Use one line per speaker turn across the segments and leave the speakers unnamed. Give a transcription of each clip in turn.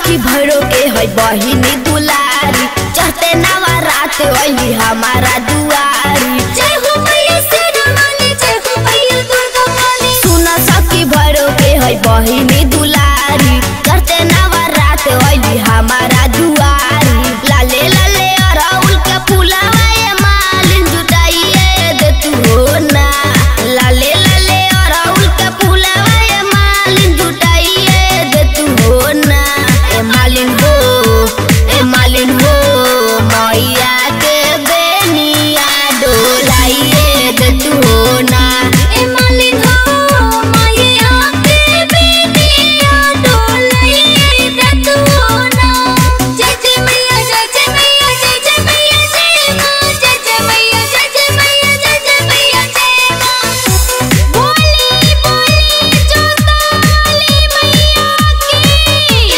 सखी भैरो के है बहिनी दुलारी चढ़ते नवा रात अली हमारा दुआरी
जय हो मैया शेरावाली जय हो मैया दुर्गा काली
सुन सखी भैरो के है बहिनी दुलारी चढ़ते नवा रात अली हमारा दुआरी लाले लाले अरउल के फुलावा ये मालिन जुटाइए दे तू हो ना लाले लाले अरउल के फुलावा ये मालिन जुटाइए दे तू हो ना ए मालिन हो ए मालिन हो मैया के बेनिया डोलाइए दे तू हो ना
ए मालिन हो मैया के बेटिया डोलाई दे तू ना जय जय मैया जय जय मैया जय जय मैया जय मां जय जय मैया जय जय मैया जय जय मैया जय मां बोली बोली जोतावाली मैया की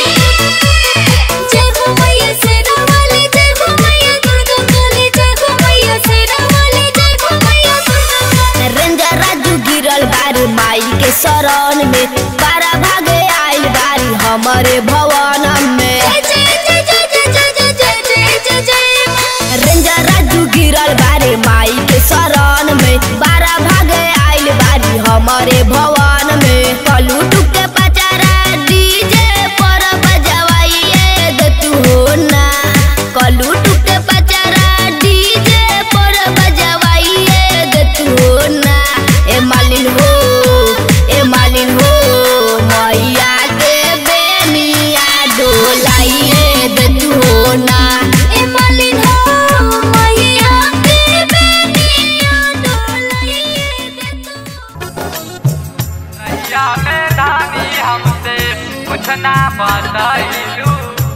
जय हो मैया शेरावाली जय हो मैया दुर्गा काली जय हो मैया शेरावाली जय हो मैया दुर्गा काली
रेंजा राजू गिरल बारी माई के शरण में बारा भागे आइल बारी हमारे भवन में
जय जय जय जय जय जय जय जय जय जय मां
रेंजा राजू गिरल बारी माई के शरण में बारा भागे आइल बारी हमारे भवन में कलू टुके पचारा डीजे पर बजवाइए दे तू हो ना कलू टुके पचारा डीजे पर बजवाइए दे तू हो ना ए मालिन हो ए मालिन हो मैया के बेनिया डोलाइए दे तू हो ना
ए मालिन हो मैया के बेटिया डोलाई दे तू
नैया में धानी हमसे कुछ ना बताइलू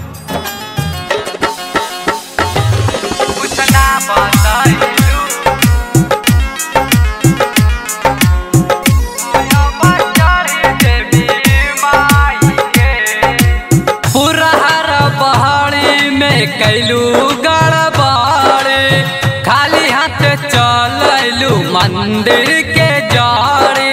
कुछ ना बताइलू पहाड़ी में कैलू गड़बड़े खाली हाथ चलू मंदिर के जाड़े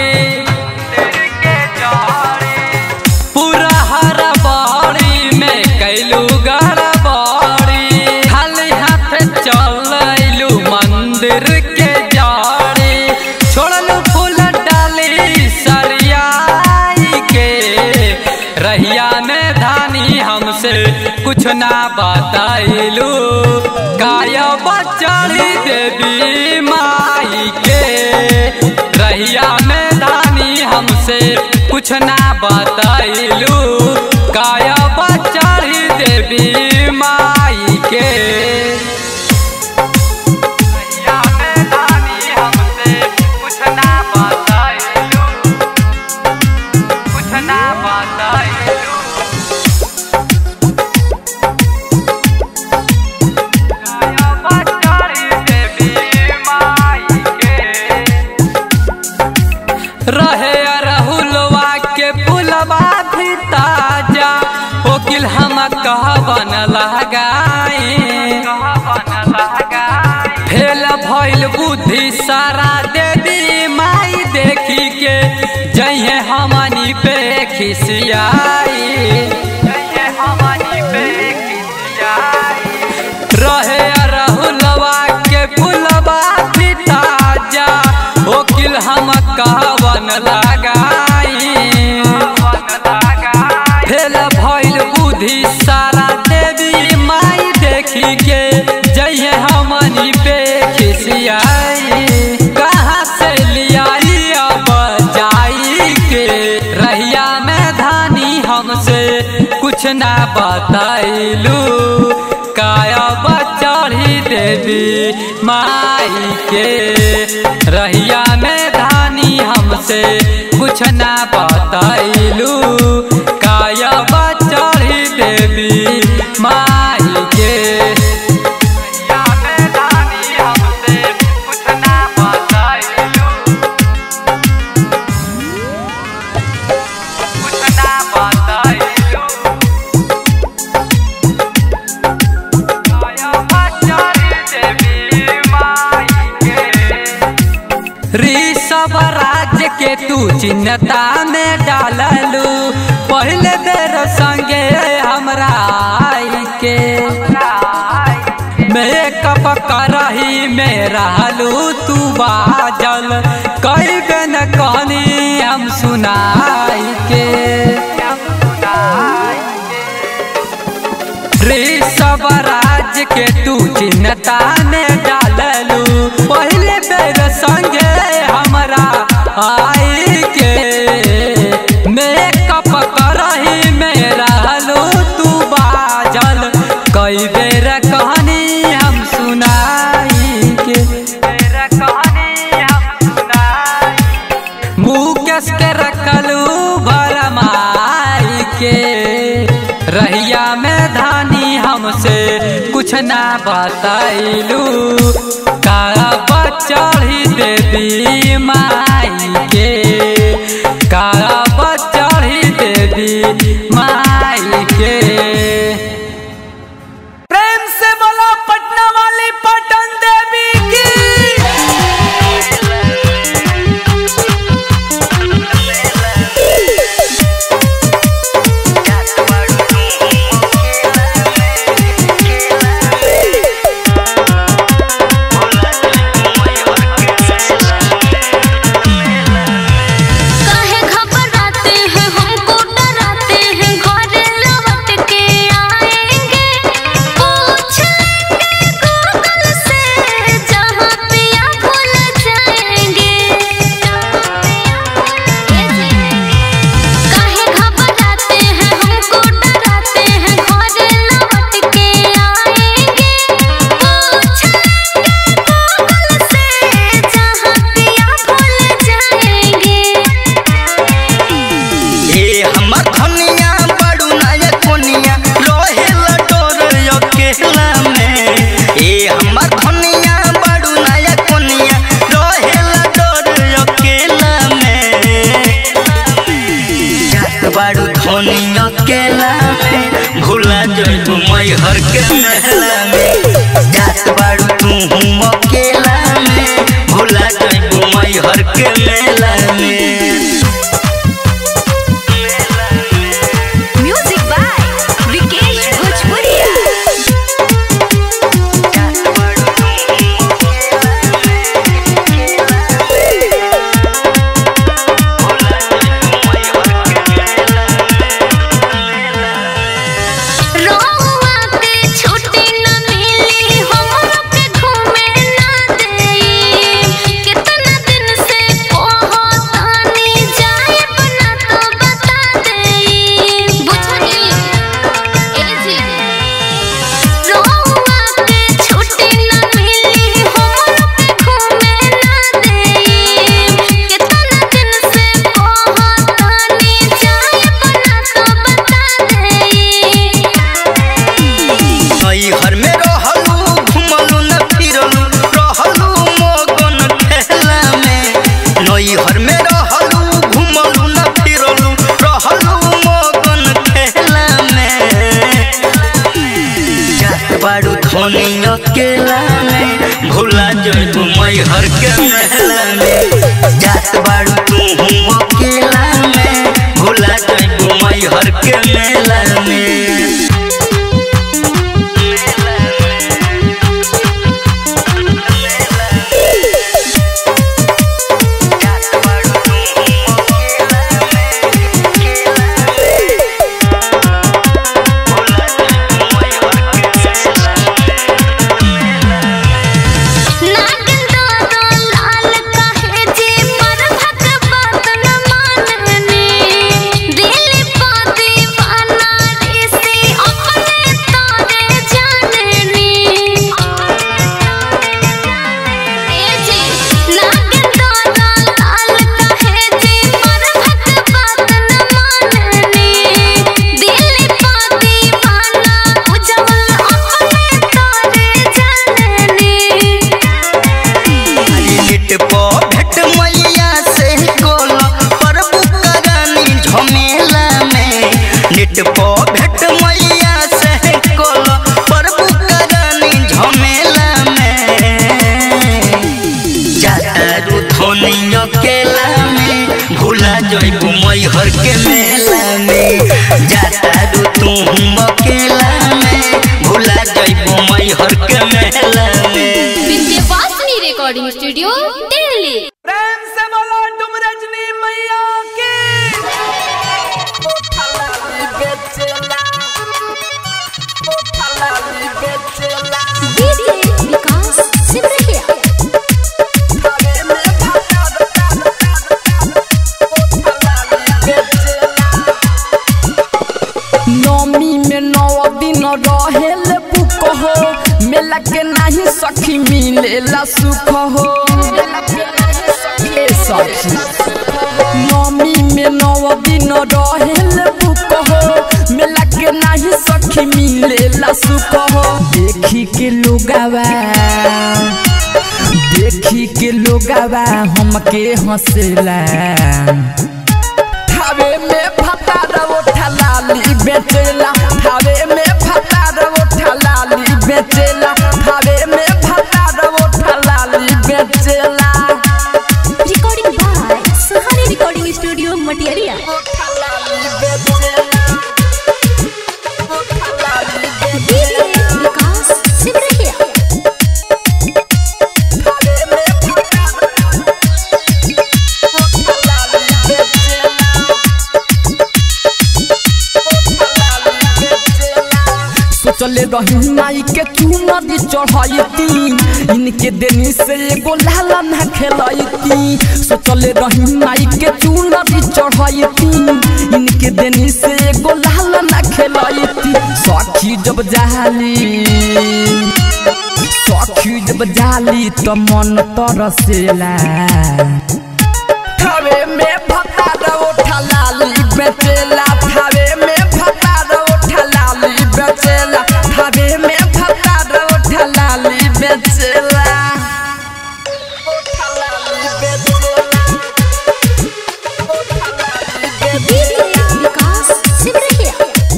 पूरा हर बाड़ी में कैलू गड़बड़ी खाली हाथ चलू मंदिर के जाड़े छोड़लू फूल डाली सरियाई के रहिया में धानी हमसे कुछ ना बताइलू गायब चढ़ी देवी माई के रहिया में धानी हमसे कुछ ना बताइलू गायब चढ़ी देवी माई के रहिया में धानी हमसे कुछ ना बताइलू कुछ ना बताइलू गायब चढ़ी देवी माई के रहे अरहुलवा के पुलवा भी ताजा ओकिल हम कहवन लगाए फेल भइल बुद्धि सारा देवी माई देखी के जइहे हमनी पे खिसियाई जइहे हमनी पे खिसियाई रहे अरहुलवा के पुलवा भी ताजा ओकिल हम कहवन लगाई फेल भइल बुद्धि सारा देवी माई देखी के जइहे हमनी पे खिसियाई कहाँ से लियाई अब जाई के रहिया में धानी हमसे कुछ ना बताइलू काया चढ़ी देवी माई के रहिया में धानी हमसे कुछ ना बताइलू काया चढ़ी देवी माई के रहिया में धानी हमसे कुछ ना बताइलू कुछ ना बताइलू ऋषभ राज्य के तू चिन्हता में डाललू पहले बेर संगे हमरा तू बाजल कई बेन कहनी हम सुनाई के ऋषभ राज के तू चिन्ता में डाललू पहले बेर संगे हमरा आई के मेकअप करही में रहलू तू बाजल कई बेर कहनी हम सुनाई के बेर कहनी हम सुनाई मुकेश के रखलू भरमाई के रहिया में धानी हमसे कुछ ना बताइलू काला चढ़ी देवी माई के काला चढ़ी देवी माई के
प्रेम से बोलो पटना वाली पटन देवी की
काहे घबराते हैं हमको डराते हैं घर लौट के आएंगे पूछ लेंगे गूगल से जहाँ पिया भूल जाएंगे काहे घबराते हैं हमको डराते हैं घर लौट के आएंगे पूछ लेंगे गूगल से जहाँ पिया भूल जाएंगे
ए हमर धनिया बड़ू नायक कोनिया रोहे लडोर अकेला में ए हमर धनिया बड़ू नायक कोनिया रोहे लडोर अकेला में जात बड़ू धनी अकेला में भूला जइबू मैहर के महला में जात बड़ू तू अकेला में भूला जइबू मैहर के मेला में
म्यूजिक बाय विकेश भोजपुरिया
रोआ के छुट्टी न मिली हमरो के घूमे ना देई कितना दिन से कहतानी जाए बना तो बता देई बुझनी ए जी रोआ के छुट्टी न मिली हमरो के घूमे ना देई कितना दिन से कहतानी जाए बना तो बता देई
नई घर में रहलू घुमलू न फिरलू रहलू मगन खेला में नई घर में रहलू घुमलू न फिरलू रहलू मगन खेला में जात बाड़ू धनी अकेला में भूला जइबू मैहर के महला में जात बाड़ू तू अकेला में भूला जइबू मैहर के मेला में
नागिन दादा लाल काहे जी पर भक बात न माननी दिल पा दीवाना ऋषि अपने तारे जाननी ए जी नागिन दादा लाल काहे जी पर भक बात न माननी दिल पा दीवाना उजवल अपने तारे जाननी
लिट पो भेट मैया से कोल प्रभु करानी झमेला में लिट पो भेट मैया से कोल प्रभु करानी झमेला में जातारू धोनी अकेला में भूला जइबू मैहर के मेला में जातारू तू अकेला में भूला जइबू मैहर के मेला में
विद्यावासिनी रिकॉर्डिंग स्टूडियो
रहेल बुक हो मेला के नाही सखी मिलेला सुख हो ए सखी नमी में नौ दिन रहेल बुक हो मेला के नाही सखी मिलेला सुख हो देखी के लोगावा देखी के लोगावा हमके हंसेला थावे में फतार उठा लाली बेचेला थावे में फतार उठा लाली बेचेला थावे में फतार उठा लाली बेचेला
Recording by Sahani Recording Studio, Matiaria. DJ Vikas Sibrahia.
सोचले रही माई के तू नदी चढ़ाईती इनके देनी से एगो लाला ना खेलाईती सोचले रही माई के तू नदी चढ़ाईती इनके देनी से एगो लाला ना खेलाईती सखी जब जाली सखी जब जाली तो मन तरसेला थावे में फतार उठा लाली बेचेला थावे में फतार उठा लाली बेचेला थावे में फतार उठा लाली बेचेला
DJ Vikas Sibrahia.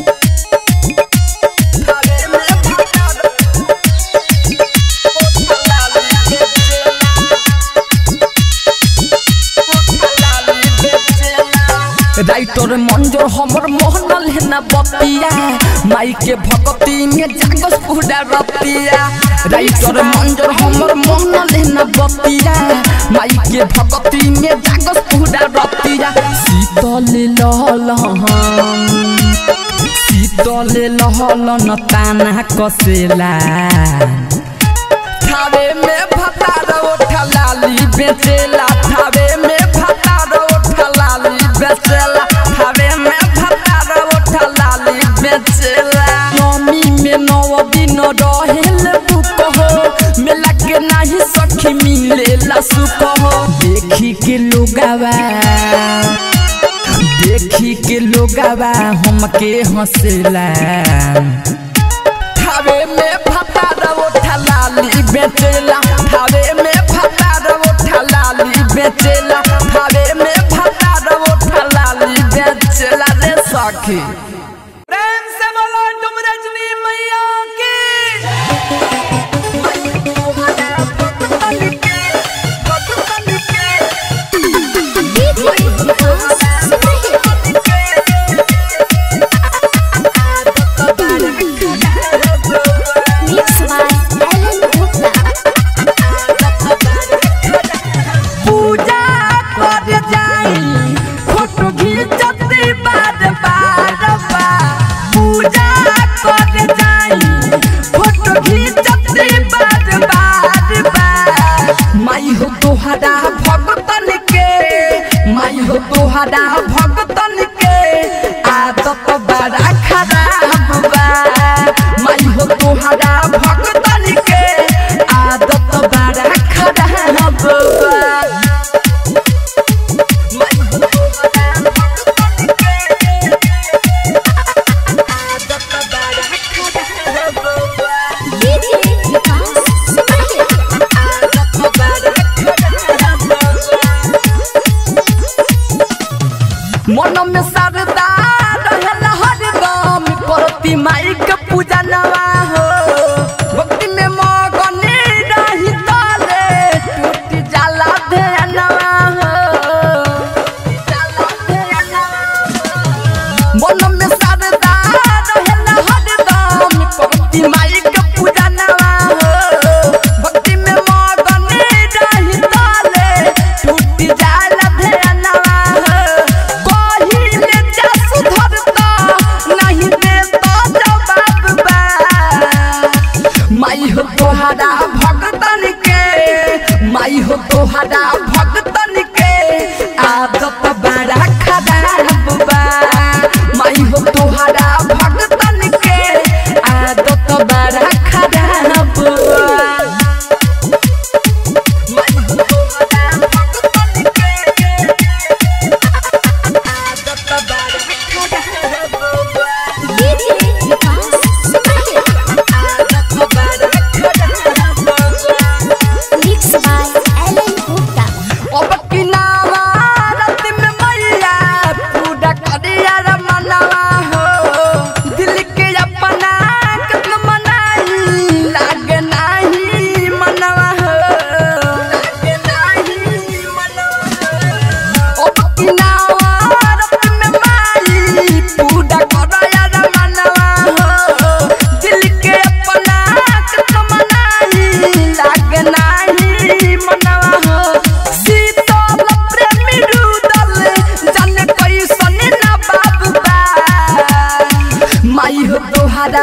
राइटर मंजर हमर मोहनल है ना बतिया माई के भक्ति में जागस पूरा रतिया राइटर मंजर हमर मोहनल है ना बतिया माई के भक्ति में जागस पूरा रतिया शीतल लहल हम शीतल लहल न ताना कसेला थावे में भतार उठा लाली बेचेला थावे में भतार उठा लाली बेचेला थावे में भतार उठा लाली बेचेला नमी में नौ दिन रहेल बुक हो मेला के नाही सखी मिलेला सुख हो देखी के लोगावा देखी के लोगावा हमके हंसेला थावे में फतार उठा लाली बेचेला थावे में फतार उठा लाली बेचेला थावे में फतार उठा लाली बेचेला रे सखी
प्रेम से बोलो तुम रजनी मैया की
DJ Vikas Sibrahia. Mix by Alan Gupta.
पूजा कर जाई फोटो खींचती बार बार बार पूजा कर जाई फोटो खींचती बार बार बार माई हो तोहरा भगतन के माई हो तोहरा भगतन के आदत बड़ा खराब बा माई हो तोहरा भगतन के आदत बड़ा खराब बा
DJ Vikas Sibrahia.
मन में सरदा रहल हरदम करती माई के पूजा नवा हो भक्ति में मगन रही ताले टूट जाला ध्यानवा हो मन में सरदा रहल हरदम करती माई के पूजा नवा हो भक्ति में मगन रही ताले टूट जाला ध्यानवा हो कहिले जा सुधरता नहीं देता जवाब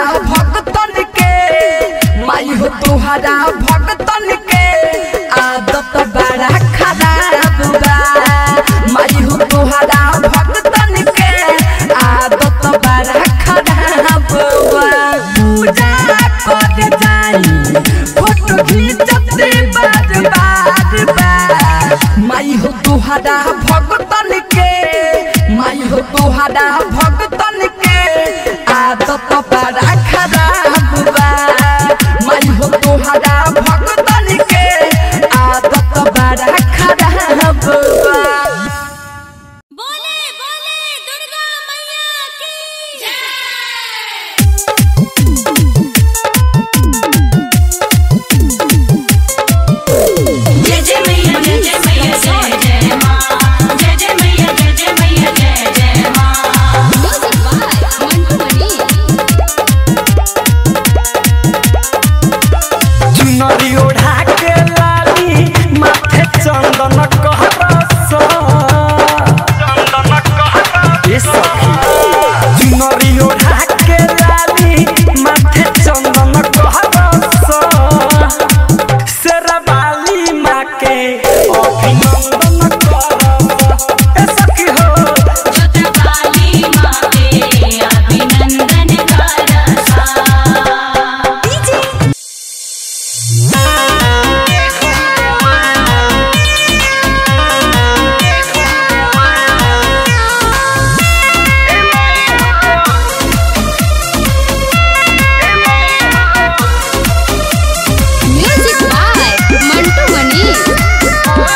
भगतन के माई हो तुहरा भगतन के आदत बड़ा खराब बा माई हो तुहरा भगतन के आदत बड़ा खराब बा पूजा कर जाई फोटो खींचते बार बार बा माई हो तुहरा भगतन के माई हो तुहरा भगतन के आदत बड़ा खराब बा माई हो तुहरा भगतन के आदत बड़ा खराब बा
बोले बोले दुर्गा मैया की जय
जय जय मैया जय जय मैया जय जय माँ जय जय मैया जय जय मैया जय जय माँ
म्यूजिक बाय मंटू मनी
चुनरी ओढ़ा के लाली माथे चंदन कहरस चंदन कहरस ये सखी चुनरी ओढ़ा के लाली माथे चंदन कहरस शेरवाली माँ के अभिनंदन करस ए सखी हो
जुतवाली माँ के अभिनंदन करसा
म्यूजिक बाय मंटू मनी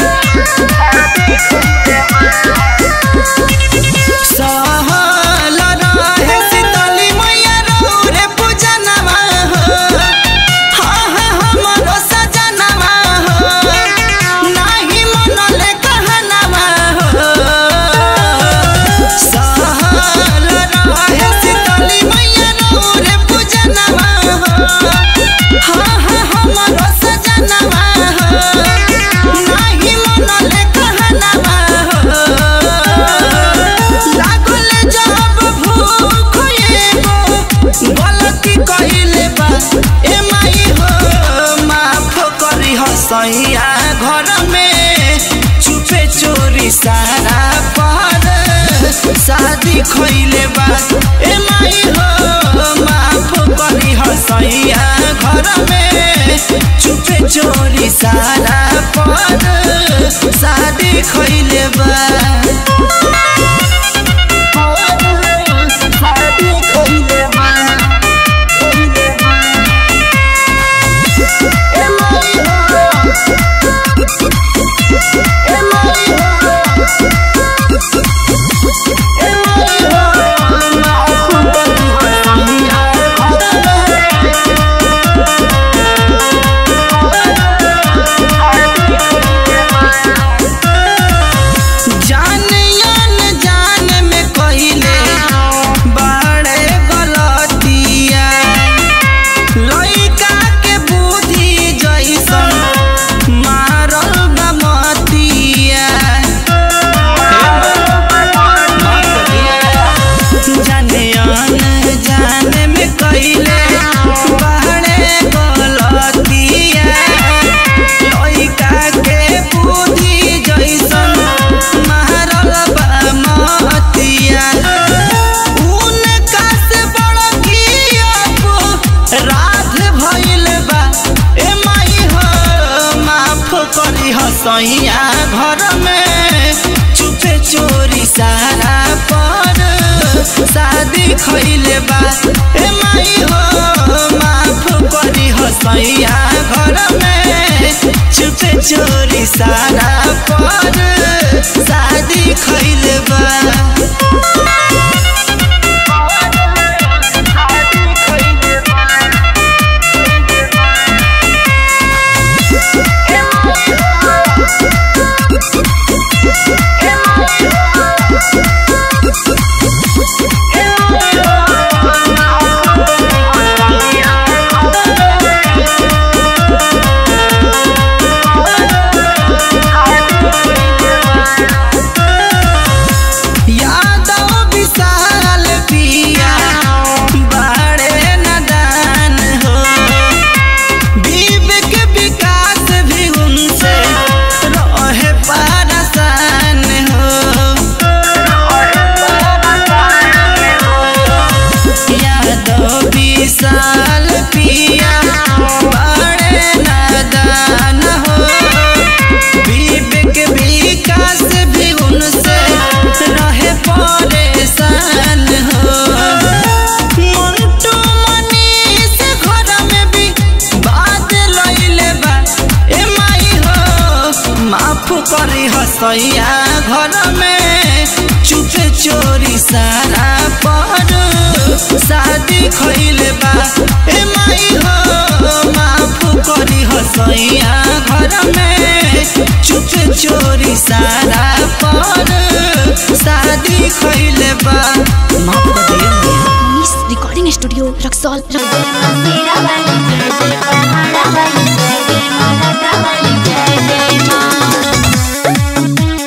सहल रहे शीतली मैया रे पूजनवा हो हाँ हाँ हमरो सजनवा हो नाही मनले कहनवा हो सहल रहे शीतली मैया रे पूजनवा हो हाँ हाँ हमरो सजनवा हो नाही मनले कहनवा हो लागल जब भूख एगो गलती कइले बा ए माई हो माफ करी हसैया घर में चुपे चोरी सारा पर शादी खइले बा ए माई हो माफ करी हसैया घर में चुपे चोरी सारा पर शादी खइले बा जान जान जान में कहिले बड़े गलतिया लइका के बुद्धि जैसन मारल बमतिया जाने अन जान में कहिले बड़े गलतिया लइका के बुद्धि जैसन मारल बमतिया उनका से बड़ की अब राध भइल बा ए माई हो माफ करी हसैया घर में चुपे चोरी सारा पर शादी खइले बा ए माई हो माफ करी हसैया घर में चुपे चोरी सारा पर शादी खइले बा यादव हसैया घर में चुपे चोरी सारा पर शादी खैले बा ए माई हो माफ करी हसैया घर में चुपे चोरी सारा पर शादी खैले बा माफ कर दिया
मिस रिकॉर्डिंग स्टूडियो रक्सौल
मेरा वाली जय जय पहाड़ा वाली जय जय माता वाली जय जय माँ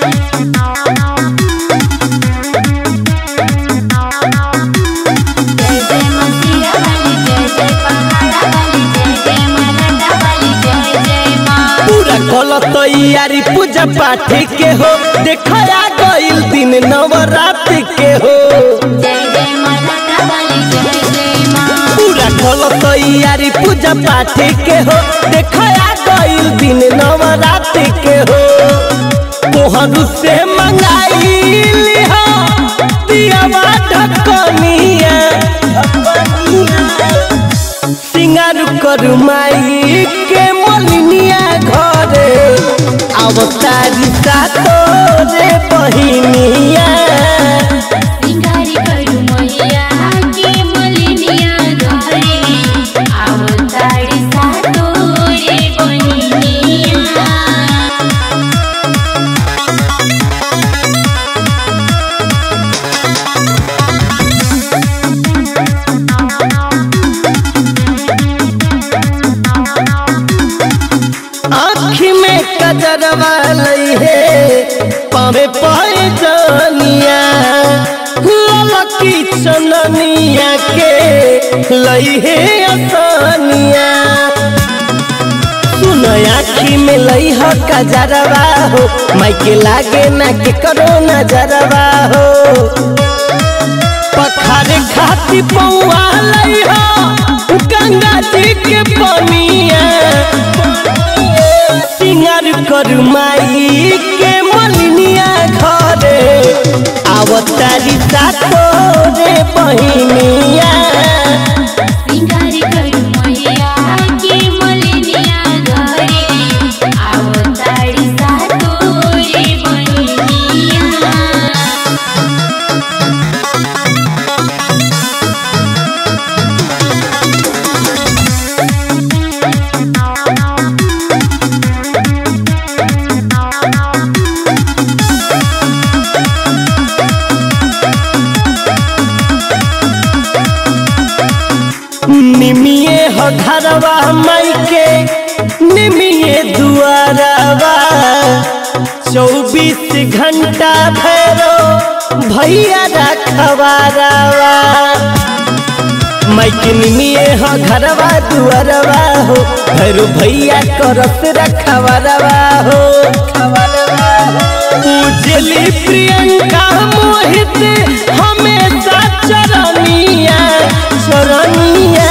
जय जय मसीहा वाली जय जय पहाड़ा वाली जय जय माता वाली जय जय माँ
पूरा कल तैयारी पूजा पाठ के हो देखया गईल दिन नवरात्र के हो
जय जय माता वाली जय जय माँ
पूरा कल तैयारी पूजा पाठ के हो देखया गईल दिन नवरात्र के हो तोहर से मंगाई लिहा दियावा ढकनिया सिंगार कर माई के मलिनिया घरे अवतारी सा तोरे बहिनिया
सिंगारी करू मैया के मलिनिया घरे आवताड़ी सा तोरे बहिनिया
आँखी में कजरवा लई है पावे पाए जानिया ललकी चननिया के लई है आसानिया सुन आँखी में लई ह कजरवा हो माइके लागे ना के करो नजरवा हो पखारे खाती पौआ लई हो गंगा जी के पनिया सिंगार कर माई के मलिनिया घरे आवतारी सा तोरे बहिनिया
सिंगारी करू मैया के मलिनिया घरे आवताड़ी सा तोरे बहिनिया
निमिये हो घरवा माई के निमिये दुआरवा चौबीस घंटा भैरो भैया रखवारवा माइक निमिये हो घरवा दुआरवा हो भैरो भैया करस रखवारवा हो उजली प्रियंका मोहित हमेशा चरनिया चरनिया